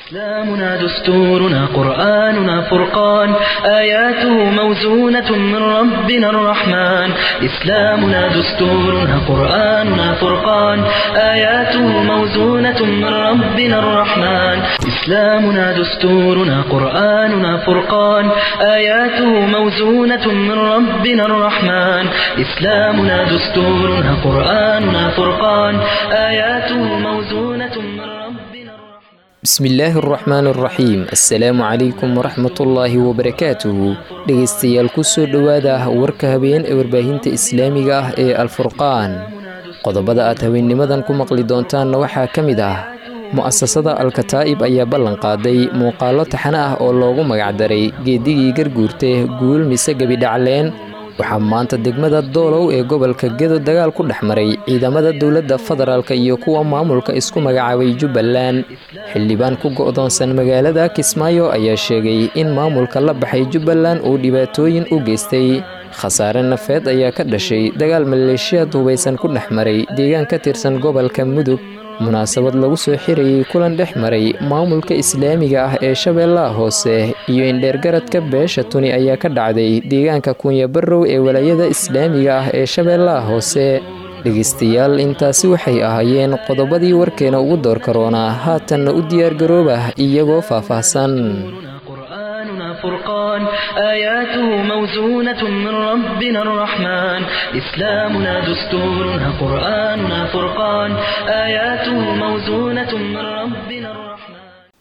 إسلامنا دستورنا قرآننا فرقان آياته موزونة من ربنا الرحمن إسلامنا دستورنا قرآننا فرقان آياته موزونة من ربنا الرحمن إسلامنا دستورنا قرآننا فرقان آياته موزونة من ربنا الرحمن إسلامنا دستورنا قرآننا فرقان آياته موزونة من ربنا الرحمن bismillaahi araxmaan araxiim assalaamu calaykum waraxmatullaahi wabarakaatuhu dhegaystayaal kusoo dhowaada warka habeen ee warbaahinta islaamiga ah ee alfurqaan qodobada aad habeennimadan ku maqli doontaanna waxaa ka mid ah mu'asasada alkataa'ib ayaa ballan qaaday muuqaallo taxane ah oo loogu magacdaray geedigii garguurte guul mise gebidhacleen waxaa maanta degmada doolow ee gobolka gedo dagaal ku dhex maray ciidamada dowladda federaalk iyo kuwa maamulka isku magacaabay jubbaland xildhibaan ku go'doonsan magaalada kismaayo ayaa sheegay in maamulka la baxay jubbaland uu dhibaatooyin u geystay khasaare nafeed ayaa ka dhashay dagaal maleeshiyaad hubaysan ku dhex maray deegaan ka tirsan gobolka mudug munaasabad lagu soo xirayay kulan dhex maray maamulka islaamiga ah ee shabeellaha hoose iyo indheergaradka beesha tuni ayaa ka dhacday deegaanka kunyabarow ee walaayada islaamiga ah ee shabeellaha hoose dhegaystayaal intaasi waxay ahaayeen qodobadii warkeena ugu door karoonaa haatanna u diyaargaroobah iyagoo faahfaahsan قرآننا فرقان آياته موزونة من ربنا الرحمن إسلامنا دستورنا قرآننا فرقان آياته موزونة من ربنا الرحمن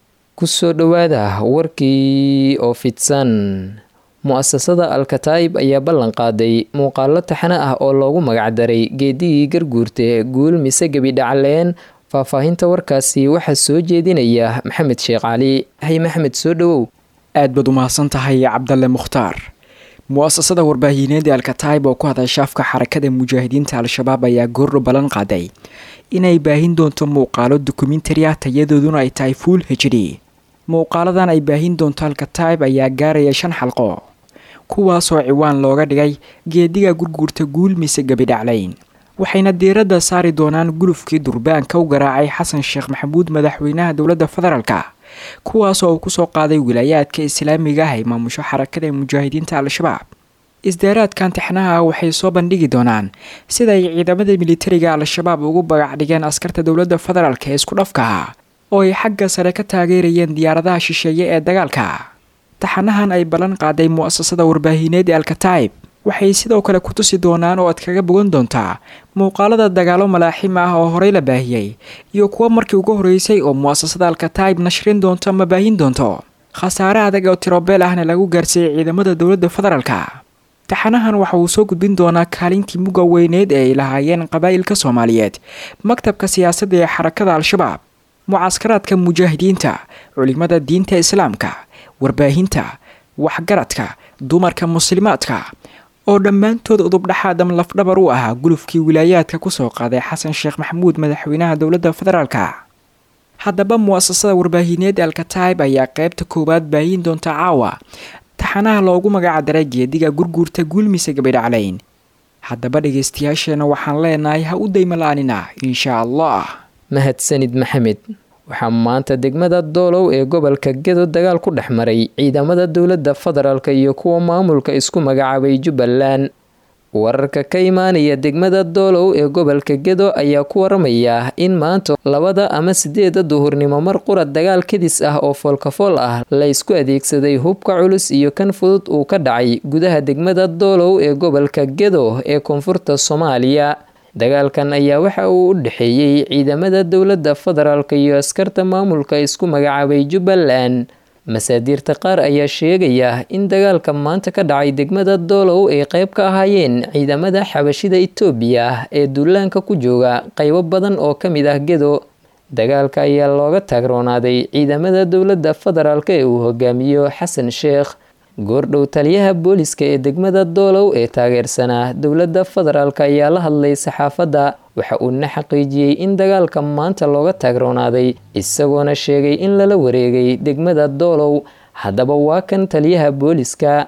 kusoo dhowaada warkii oo fidsan mu'asasada alkataa'ib ayaa ballan qaaday muuqaallo taxane ah oo loogu magacdaray geedigii garguurte guul mise gebidhacleen faahfaahinta warkaasi waxaa soo jeedinaya maxamed sheekh cali hay maxmed soo dhowow aad baad u mahadsan tahay cabdalle mukhtaar mu'asasada warbaahineed ee alkataib oo ku hadasha afka xarakada mujaahidiinta al-shabaab ayaa goordho ballan qaaday inay baahin doonto muuqaalo dokumentari ah tayadooduna ay tahay fuul hejri muuqaaladan ay baahin doonto alkataib ayaa gaaraya shan xalqo kuwaasoo ciwaan looga dhigay geediga gurguurta guul mise gebidhaclayn waxayna diiradda saari doonaan gulufkii durbaanka u garaacay xasan sheekh maxamuud madaxweynaha dowladda federaalka kuwaasoo uu kusoo qaaday wilaayaadka islaamiga ah ay maamusho xarakada mujaahidiinta al-shabaab isdaaraadkan taxnaha waxay soo bandhigi doonaan sida ay ciidamada militariga al-shabaab ugu bagac dhigeen askarta dowladda federaalk ee isku dhafkaha oo ay xagga sare ka taageerayeen diyaaradaha shisheeye ee dagaalka taxanahan ay ballan qaaday mu'asasada warbaahineed ee alkataib waxay sidoo kale ku tusi doonaan oo aad kaga bogan doontaa muuqaalada dagaalo malaaxim ah oo horey la baahiyey iyo kuwo markii ugu horeysay oo mu'asasada alkataib nashrin doonto ama baahin doonto khasaare adag oo tirobeel ahna lagu gaarsiiyey ciidamada dowladda federaalka taxanahan waxa uu soo gudbin doonaa kaalintii muga weyneed ee ay lahaayeen qabaa'ilka soomaaliyeed maktabka siyaasadda ee xarakada al-shabaab mucaskaraadka mujaahidiinta culimada diinta islaamka warbaahinta waxgaradka dumarka muslimaadka oo dhammaantood udubdhaxaadam lafdhabar u ahaa gulufkii wilaayaadka kusoo qaaday xasan sheekh maxamuud madaxweynaha dowladda federaalka haddaba mu'asasada warbaahineed alkataib ayaa qeybta koowaad baahin doonta caawa taxanaha loogu magacdaray geediga gurguurta guulmise gabidhaclayn haddaba dhegaystayaasheena waxaan leenahay ha u daymala'anina inshaa allah mahadsanid maxamed waxaa maanta degmada doolow ee gobolka gedo dagaal ku dhex maray ciidamada dowladda federaalk iyo kuwa maamulka isku magacaabay jubbaland wararka ka imaanaya degmada doolow ee gobolka gedo ayaa ku waramaya in maanta labada ama sideeda duhurnimo mar qura dagaal kadis ah oo foolkafool ah la ysku adeegsaday hubka culus iyo kan fudud uu ka dhacay gudaha degmada doolow ee gobolka gedo ee koonfurta soomaaliya dagaalkan ayaa waxa uu u dhexeeyey ciidamada dowladda federaalk iyo askarta maamulka isku magacaabay jubbaland masaadiirta qaar ayaa sheegaya in dagaalka maanta ka dhacay degmada doolow ay qayb ka ahaayeen ciidamada xabashida itoobiya ee duulaanka ku jooga qaybo badan oo ka mid ah gedo dagaalka ayaa looga taagroonaaday ciidamada dowladda federaalk ee uu hogaamiyo xasan sheekh goordhow taliyaha booliska ee degmada doolow ee taageersanaa dowladda federaalk ayaa la hadlay saxaafadda waxa uuna xaqiijiyey in dagaalka maanta looga taagroonaaday isagoona sheegay in lala wareegay degmada doolow haddaba waa kan taliyaha booliska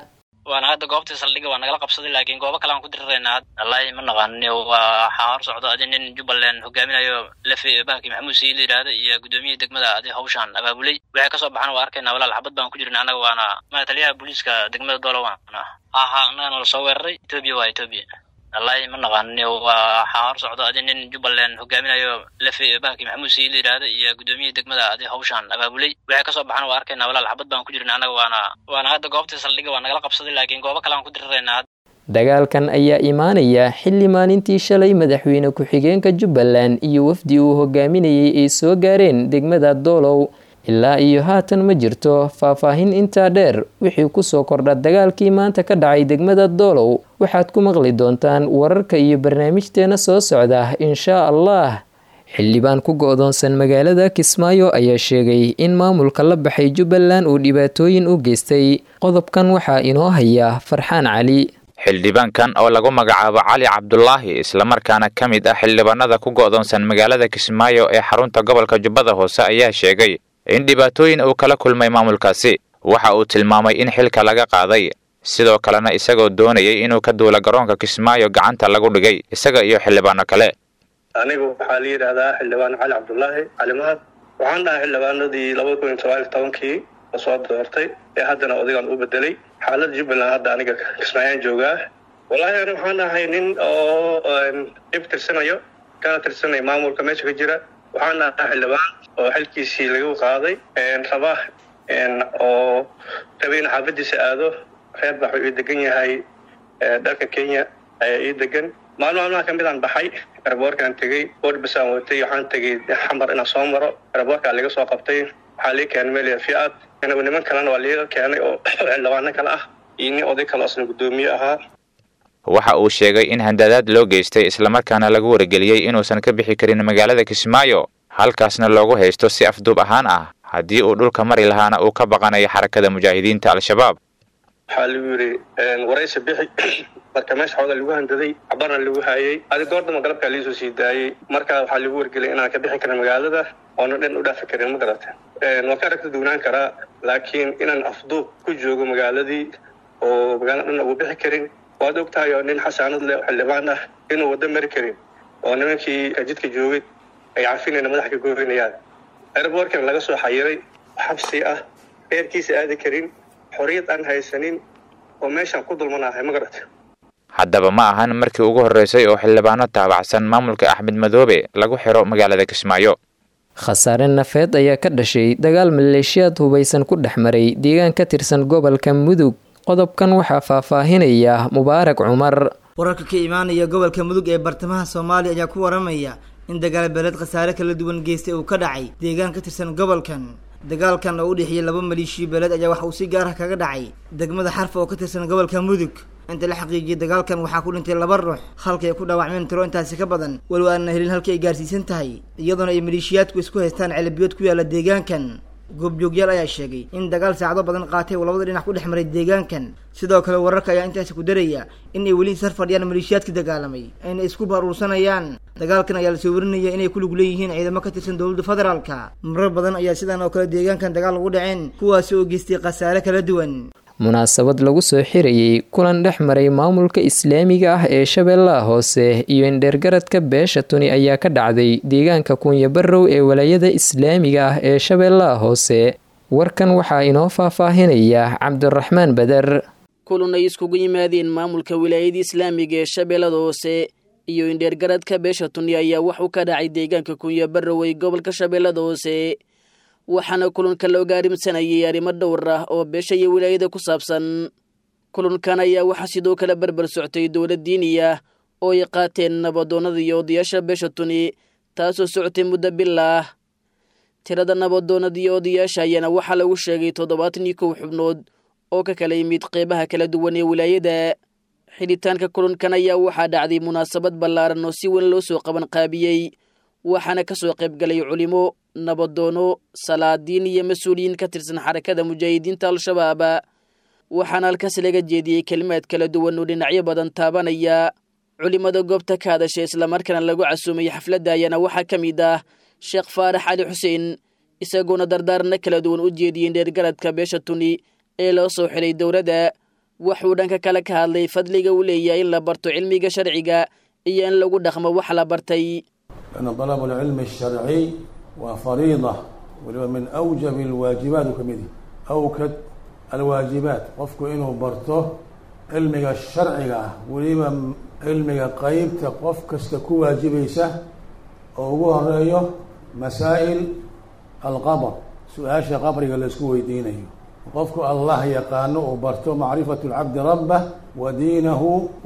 waana hadda goobtii saldhiga waa nagala qabsaday laakiin goobo kale aan ku diriraynaa wallaahi ma naqaanin waxaa hor socdo adi nin jubbaland hogaaminayo lefe bahalkii maxamuud sayid la yidhaahda iyo gudoomiyihii degmada adi hawshaan abaabulay waxay kasoo baxaan waa arkaynaa walaal xabad baan ku jirna annaga waana ma taliyaha booliiska degmada doola waana aha annaga nala soo weeraray etoobiya waa etoobiya wallaahi ma naqaanin waxaa hor socdo adi nin jubbaland hogaaminayo lefe bahalkii maxamuud sayid la yidhaahda iyo gudoomiyihii degmada adi hawshaan abaabulay waxay kasoo baxaan waa arkaynaa walaal xabad baan ku jirna annaga waana waana hadda goobtii saldhiga waa nagala qabsaday laakiin goobo kale aan ku diriraynaa dagaalkan ayaa imaanaya xilli maalintii shalay madaxweyne ku-xigeenka jubbaland iyo wafdi uu hogaaminayay ay soo gaareen degmada doolow ilaa iyo haatan ma jirto faahfaahin intaa dheer wixii kusoo kordha dagaalkii maanta ka dhacay degmada doolow waxaad ku maqli doontaan wararka iyo barnaamijteena soo socda inshaa allah xildhibaan ku go-doonsan magaalada kismaayo ayaa sheegay in maamulka la baxay jubbaland uu dhibaatooyin u geystay qodobkan waxaa inoo haya farxaan cali xildhibaankan oo lagu magacaabo cali cabdulaahi islamarkaana ka mid ah xildhibaanada ku go'doonsan magaalada kismaayo ee xarunta gobolka jubbada hoose ayaa sheegay in dhibaatooyin uu kala kulmay maamulkaasi waxa uu tilmaamay in xilka laga qaaday sidoo kalena isagoo doonayay inuu ka duula garoonka kismaayo gacanta lagu dhigay isaga iyo xildhibaano kale anigu waxaa la yidhaahdaa xildhibaan cali cabdulaahi cali mahad waxaan dhahay xildhibaanadii laba kun iyo toban iyo tobankii lasoo doortay ee haddana odagaan u bedelay xaaladda jubbaland hadda aniga kismaayaan joogaa wallaahi ani waxaan ahay nin oo dhib tirsanayo kana tirsanay maamulka meesha ka jira waxaan ahaa xildhibaan oo xilkiisii lagu qaaday raba oo rabay in xaafadiisa aado reer bax uu ii degan yahay dalka kenya ayaa ii degan maalmo maalmaha ka mid aan baxay eraboorkaan tegey boodbasaan watay waxaan tegey xamar inaan soo maro eraboorkaa laga soo qabtay waxaa lii keenay meel fiaad anigu niman kalena waa liiga keenay oo xildhibaano kale ah iyo nin oday kale asna guddoomiye ahaa waxa uu sheegay in handadaad loo geystay islamarkaana lagu wargeliyey inuusan ka bixi karin magaalada kismaayo halkaasna loogu haysto si afduub ahaan ah haddii uu dhulka mari lahaana uu ka baqanayo xarakada mujaahidiinta al-shabaab waxaa lagu yidhi waraysi bixi marka meesha xoogaa lagu handaday cabarna lagu haayey adi goordama galabkaa liisoo sii daayey markaa waxaa lagu wargeliyay inaan ka bixi karin magaalada oona dhan u dhaafi karin ma garata waan ka aragta duwnaan karaa laakiin inaan afduub ku joogo magaaladii oo magaalada dhan ugu bixi karin waad og tahay oo nin xasaanad leh oo xildhibaan ah inuu waddo mari karin oo nimankii jidka joogay ay cafinayna madaxa ka gooynayaan airboorkan laga soo xayiray xabsi ah reerkiisa aadi karin xorriyad aan haysanin oo meeshaan ku dulmanahay ma garata haddaba ma ahan markii ugu horreysay oo xildhibaano taabacsan maamulka axmed madoobe lagu xiro magaalada kismaayo khasaare nafeed ayaa ka dhashay dagaal maleeshiyaad hubaysan ku dhex maray deegaan ka tirsan gobolka mudug qodobkan waxaa faahfaahinaya mubaarak cumar wararka ka imaanaya gobolka mudug ee bartamaha soomaaliya ayaa ku waramaya in dagaal beeleed khasaare kala duwan geystay uu ka dhacay deegaan ka tirsan gobolkan dagaalkan oo u dhexeeyay laba maleeshiya beeleed ayaa waxa uu si gaar ah kaga dhacay degmada xarfa oo ka tirsan gobolka mudug inta la xaqiijiyay dagaalkan waxaa ku dhintay laba ruux halkay ku dhaawacmeen tiro intaasi ka badan walow aanna helin halkii ay gaarsiisan tahay iyadoona ay maleeshiyaadku isku haystaan celabiyood ku yaala deegaankan goobjoogyaal ayaa sheegay in dagaal saacado badan qaatay uu labada dhinac ku dhex maray deegaankan sidoo kale wararka ayaa intaasi ku daraya in ay weli sar fadhiyaan maleeshiyaadka dagaalamay ayna isku baruursanayaan dagaalkan ayaa lasoo warinaya inay ku lug leeyihiin ciidamo ka tirsan dowladda federaalka marar badan ayaa sidan oo kale deegaankan dagaal ugu dhaceen kuwaasi oo geystay khasaare kala duwan munaasabad lagu soo xirayey kulan dhex maray maamulka islaamiga ah ee shabeellaha hoose iyo indheergaradka beesha tuni ayaa ka dhacday deegaanka kunyabarow ee walaayada islaamiga ah ee shabeellaha hoose warkan waxaa inoo faahfaahinaya cabdiraxmaan beder kulan ay iskugu yimaadeen maamulka wilaayada islaamiga ee shabeellada hoose iyo indheergaradka beesha tuni ayaa waxuu ka dhacay deegaanka kunyabarow ee gobolka shabeellada hoose waxaana kulanka la ogaarimsanayay arrimo dhowr ah oo beesha iyo wilaayada ku saabsan kulankan ayaa waxaa sidoo kale berber soctay dowlad diini ah oo ay qaateen nabadoonnada iyo odayaasha beesha tuni taasoo socotay muddo bil ah tirada nabadoonnada iyo odayaasha ayaana waxaa lagu sheegay toddobaatan iyo kow xubnood oo ka kala yimid qeybaha kala duwan ee wilaayada xidhitaanka kulankan ayaa waxaa dhacday munaasabad ballaaran oo si weyn loo soo qaban qaabiyey waxaana ka soo qayb galay culimo nabadoono salaadiin iyo mas-uuliyiin ka tirsan xarakada mujaahidiinta al-shabaab waxaana halkaas laga jeediyey kelimaad kala duwan oo dhinacyo badan taabanaya culimada goobta ka hadashay islamarkaana lagu casuumay xafladda ayaana waxaa ka mid ah sheekh faarax cali xuseen isagoona dardaarana kala duwan u jeediyey dheergaradka beesha tuni ee loo soo xidhay dowladda wuxuu dhanka kale ka hadlay fadliga uu leeyahay in la barto cilmiga sharciga iyo in lagu dhaqmo wax la bartay لأن طلب العلم الشرعي وفريضة ولو من أوجب الواجبات كمدي أوكد الواجبات قفك إنه برته علمك الشرعي ولما علمك قيب تقفك استكو واجبيسه أو هو مسائل القبر سؤال قبرك اللي اسكو يدينه قفك الله يقانو وبرته معرفة العبد ربه ودينه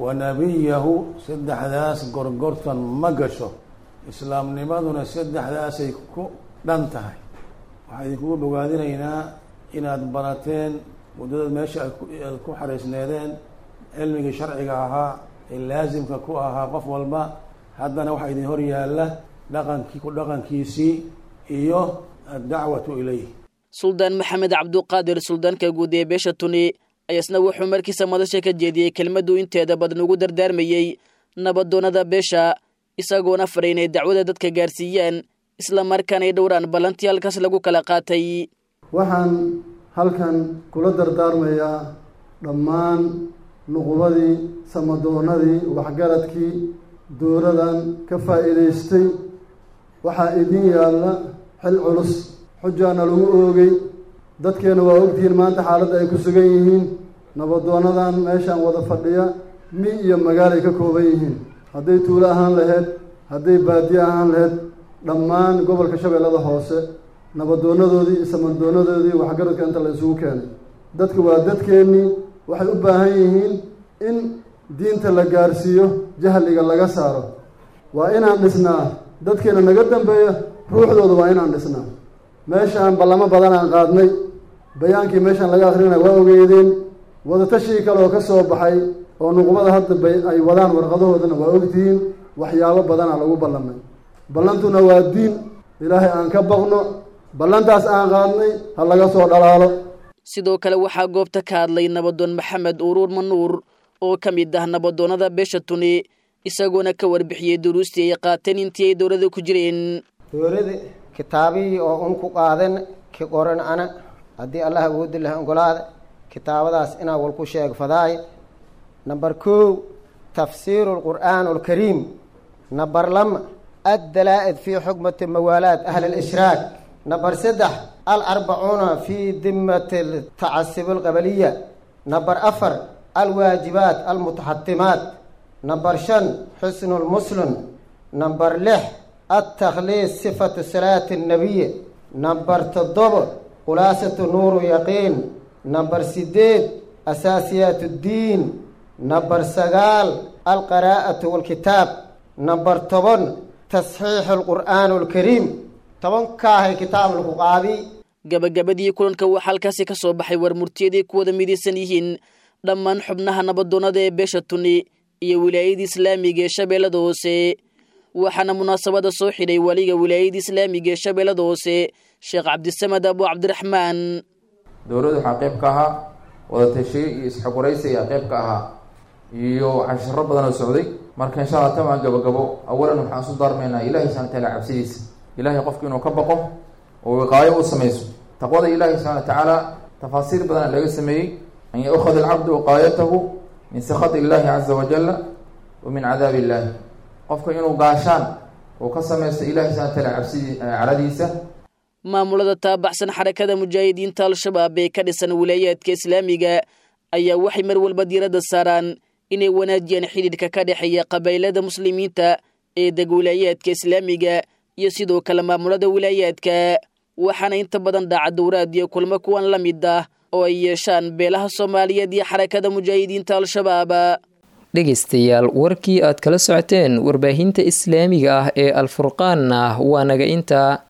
ونبيه سدح ذاس قرقرتا مقشه islaamnimaduna saddexdaasay ku dhan tahay waxaa idinkugu bogaadinaynaa inaad barateen muddadaad meesha aad ku xariisneedeen cilmigii sharciga ahaa ee laasimka ku ahaa qof walba haddana waxaa idin hor yaalla dhaqankii ku dhaqankiisii iyo addacwatu ilayh suldaan maxamed cabduqaadir suldaanka guud ee beesha tuni ayasna wuxuu markiisa madasha ka jeediyey kelmaddu inteeda badan ugu dardaarmayey nabadoonnada beesha isagoona faray inay dacwada dadka gaarsiiyaan isla markaana ay dhowraan ballantii halkaas lagu kala qaatay waxaan halkan kula dardaarmayaa dhammaan nuqubadii samadoonadii waxgaradkii dowladan ka faa'iidaystay waxaa idin yaalla xil culus xujaana lagu oogay dadkeena waa ogtihiin maanta xaaladda ay ku sugan yihiin nabadoonadan meeshaan wada fadhiya mi iyo magaalay ka kooban yihiin hadday tuulo ahaan lahayd hadday baadiye ahaan lahayd dhammaan gobolka shabeellada hoose nabadoonadoodii iyo samadoonadoodii waxgaradka inta la isugu keenay dadka waa dadkeennii waxay u baahan yihiin in diinta la gaarsiiyo jahliga laga saaro waa inaan dhisnaa dadkeena naga dambeeya ruuxdooda waa inaan dhisnaa meeshaan ballamo badan aan qaadnay bayaankii meeshaan laga akrinaya waa ogeydeen wadatashii kale oo ka soo baxay oo nuqubada hadda bay ay wadaan warqadahoodana waa ogtihiin waxyaabo badana lagu ballamay ballantuna waa diin ilaahay aan ka baqno ballantaas aan qaadnay ha laga soo dhalaalo sidoo kale waxaa goobta ka hadlay nabadoon maxamed uruur manuur oo ka mid ah nabadoonnada beesha tuni isagoona ka warbixiyey duruustii ay qaateen intii ay dowlada ku jireen dowlada kitaabihii oo un ku qaadan ki qoran ana haddii allah awoodi laha ogolaada kitaabadaas inaa wal ku sheeg fadaay number kow tafsiiru lqur'aan alkariim number lama addalaa'id fii xukmati mawaalaat ahli alishraak number saddex alarbacuuna fii dimati tacasib alqabaliya number afar alwaajibaat almutaxatimaat number shan xusnu lmuslim number lix altakhliis sifatu salaati annabiy number toddobo khulaasatu nuuru yaqiin number sideed asaasiyaat ddiin number sagaal alqaraa'atu walkitaab number toban tasxiixu alqur'aan alkariim tobankaahay kitaab lagu qaadi gabagabadii kulanka waxaa halkaasi ka soo baxay war murtiyaday ku wada midaysan yihiin dhammaan xubnaha nabadoonnada ee beesha tuni iyo wilaayada islaamiga ee shabeellada hoose waxaana munaasabada soo xidhay waliga wilaayada islaamiga ee shabeellada hoose sheekh cabdisamed abu cabdiraxmaan dowladdu waxaa qayb ka ahaa wadatashiye iyo isxogoraysi ayaa qayb ka ahaa iyo cashiro badan oo socday marka insha allah tamaan gabagabo awalan waxaan isu daarmaynaa ilahi subxana wataala cabsidiisa ilahay qofku inuu ka baqo oo wiqaayo u samayso taqwada ilahi subxana wa tacaala tafaasiir badana laga sameeyey an yaukhad alcabdu wiqaayatahu min sakati illahi caza wajala wa min cadaabi illahi qofka inuu gaashaan uu ka samaysto ilahi subxana wataala cabsidii caradiisa maamulada taabaxsan xarakada mujaahidiinta al-shabaab ee ka dhisan wilaayaadka islaamiga ayaa waxay mar walba diiradda saaraan inay wanaajiyaan xidhiidhka ka dhexeeya qabaylada muslimiinta ee deg wilaayaadka islaamiga iyo sidoo kale maamulada wilaayaadka waxaana inta badan dhaca dowraad iyo kulmo kuwan la mid ah oo ay yeeshaan beelaha soomaaliyeed iyo xarakada mujaahidiinta al-shabaab dhegaystayaal warkii aad kala socoteen warbaahinta islaamiga ah ee alfurqaanna waa naga intaa